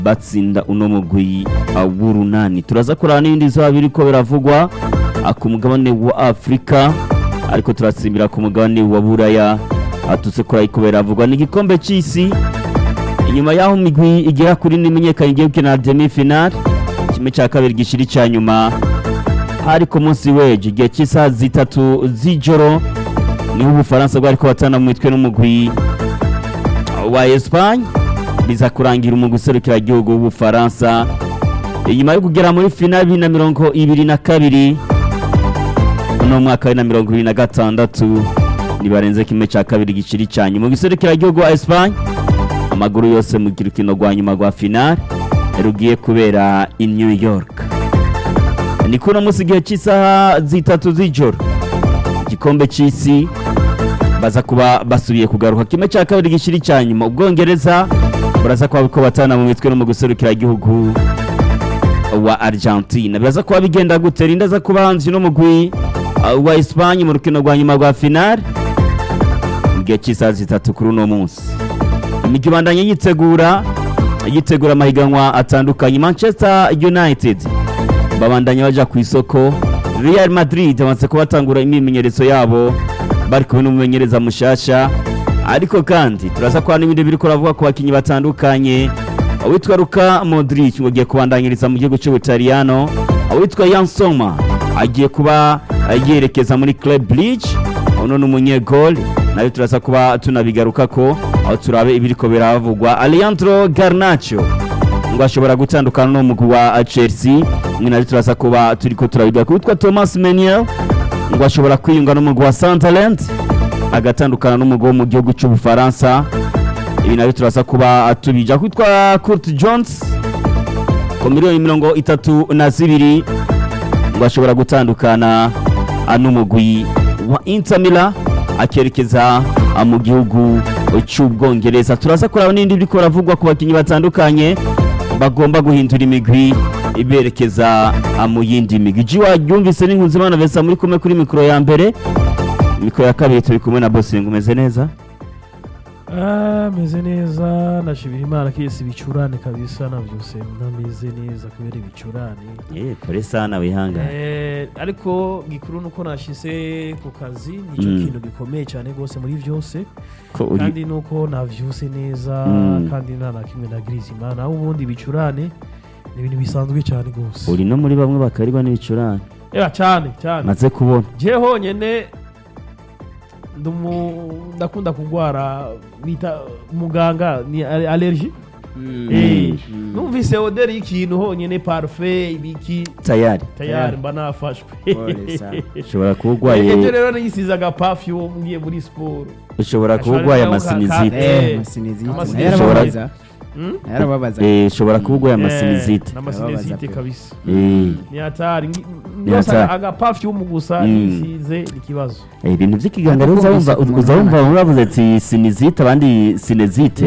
batsinda uno mugwi uh, w'urunani turaza kuraba n'ibindi bizoba biriko biravugwa uh, ku mugabane wa afurika ariko turatsimbira ku mugabane wa buraya atutse kuri ariko biravugwa ni igikombe c'isi inyuma y'aho imigwi igera kuri n'imenyekanye igiye gukina demi final kimwe cya kabiri gishiri cya nyuma hari ku munsi w'ejo igihe cy'isaha zitatu z'ijoro niho ubufaransa bwariko batana mu mitwe n'umugwi wa Espagne biza kurangira umugwi userukira igihugu w'ubufaransa inyuma yo kugera muri final bibiri na mirongo ibiri na kabiri uno mwaka wa bibiri na mirongo ibiri na gatandatu ntibarenze kimwe cya kabiri giciri cya nyuma umugwi userukira igihugu wa Espagne amaguru yose mu rukino rwa nyuma rwa final rugiye kubera i New York ni kuno munsi igihe cy'isaha zitatu z'ijoro igikombe cy'isi baza kuba basubiye kugaruka kimwe cya kabiri gishiri cya nyuma ubwongereza buraza kuba ko batana mu mitwe no mu guserukira igihugu wa Argentina biraza kuba bigenda gute rinda za kuba hanze no mugwi uh, wa Espagne mu rukino rwa nyuma rwa final igihe cy'isaha zitatu kuri uno munsi imigi ibandanye yitegura yitegura amahiganwa atandukanye Manchester United babandanya baja ku isoko Real Madrid bamaze kubatangura imyimenyerezo yabo bari kumwe n'umumenyereza mushasha ariko kandi turaza kwa n'ibindi biriko ravuga ku bakinyi batandukanye awitwa Luka Modric ngo agiye kubandanyiriza mu gihugu cy'Ubutaliyano awitwa Jan Sommer agiye kuba yerekeza muri Club Brugge uno ni umunyegol nayo turaza kuba tunabigaruka ko aho turabe ibiriko biravugwa Alejandro Garnacho ngo ashobora gutandukana n'umugwi wa Chelsea mwe nayo turaza kuba turiko turabiga witwa Thomas Meunier ngo ashobora kwiyunga n'umugwi wa Sunderland agatandukana n'umugwi wo mu gihugu cy'Ubufaransa ibi nabyo turaza kuba tubija kwitwa Kurt Jones ku miliyoni mirongo itatu na zibiri ngo ashobora gutandukana n'umugwi wa Inter Milan akerekeza mu gihugu cy'ubwongereza turaza kuraba n'indi biriko biravugwa ku bakinnyi batandukanye bagomba guhindura imigwi iberekeza mu yindi migwi jiwa yumvise n'inkunzimana vesa muri kumwe kuri mikoro ya mbere mikoro ya kabiri turi kumwe na bosinga umeze neza meze neza nashimira imana ko isi ibicurane kabisa navyose ntameze neza kubera ibicurane eh kore sana wihangane Eh, ariko gikuru nuko nashize ku kazi nico Mm. kintu gikomeye cyane rwose muri byose ko uri kandi nuko navyuse neza Mm. kandi nta na kimwe nagiriza imana naho ubundi ibicurane ni ibintu bisanzwe cyane rwose uri no muri bamwe bakariba n'ibicurane eba cyane cyane maze kubona je honyene ndumu- ndakunda kugwara bita muganga ni ale- allergie Eh, numvise oderi y'ikintu honyene parfait ibiki tayari tayari mba nafashwe Pole sana. ushobora kuba urwaye ejo rero nisize agapafume ngiye muri siporo ushobora kuba urwaye amasinizite Eh, amasinizite amasinizite. yarababaza Hmm? yarababaza eh ushobora kuba urwaye amasinizite n'amasinizite Babaza pe. kabisa eh ni hatari Ngi- Ni yose hatari. agapafume gusa Mm. nisize ni ikibazo Eh, ibintu by'ikiganiro Ariko uzawumva bumvise ku uzawumva munwa. uravuze ati sinizite abandi sinezite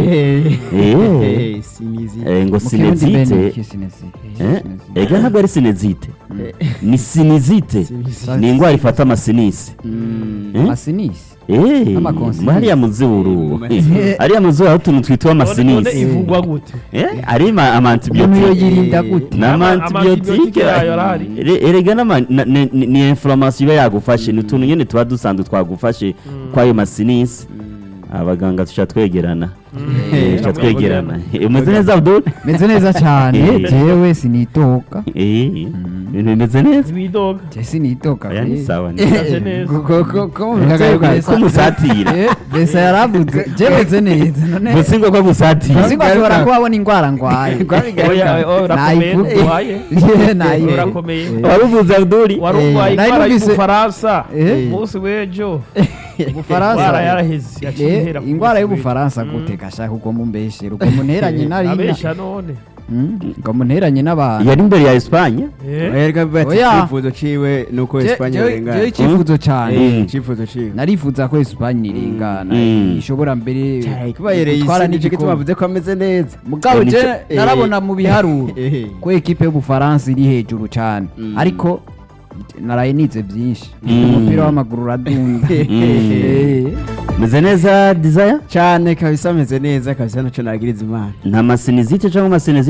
Eh. sinizite Eh, ngo sinezite Eh, ega ntabwo ari sinezite ni sinizite ni indwara ifata amasinisi Eh? amasinisi Eh, N'amakonsinisi. hariya mu zuru Eh. hariya mu zuru hari utuntu twitwa none none amasinisi ivugwa gute Eh, ari ama- umuntu amantibiyotike yoyirinda gute ni Ama- amantibiyotike amantibiyotike yayo arahari. Ere- erega n'ama- na- ni- ni ni inflammation iba yagufashe ni utuntu nyine tuba dusanzwe twagufashe kwayo masinisi abaganga tuca twegerana Eh, tuca twegerana Eh, umeze neza abdul meze neza cyane Eh. jewe sinitoka Eh, ibintu bimeze neza ibidoga je sinitoka Oya, ni pe. sawa ni Meze neza. Ko- ko- ko- ko Meze bikagaruka neza. Ko musatira. Eh, besa yaravuze je meze neza none gusa ngo gusatira Singo ashobora kuba abona indwara ngwaye Oya, oya, urakomeye Nayivuge. ntuhaye Yeah, nayivuge. urakomeye waruvuze abdul wari Eh, urwaye nari indwara numvise- y'ubufaransa Eh. umunsi w'ejo Ubufaransa. indwara yaraheze yaciye Eh, ihera ku ingwara munsi y'ubufaransa w'ejo. gute gashaka ubwo mumbeshere ubwo munteranye Mm. nari abesha none ubwo munteranye n'abantu yari imbere ya Espagne Eh. erega bati Oya. icyifuzo ciwe nuko Je- Espanye jewe- irengana jewe icyifuzo cyane Mm. icyifuzo ciwe narifuza ko Espagne irengana Mm. ishobora mbere kubayereye gutwara isi nicyo n'igikombe tubavuze ko ameze neza mugabo Eh, je nico- eh, narabona mu biharuro eh. ko ekipe y'ubufaransa iri hejuru cyane Mm. ariko naraye nize byinshi Mm. umupira w'amaguru uradunda Eh. meze neza desire cyane kabisa ameze neza kabisa ntacyo nagiriza imana nta masinizite cyangwa amasinizite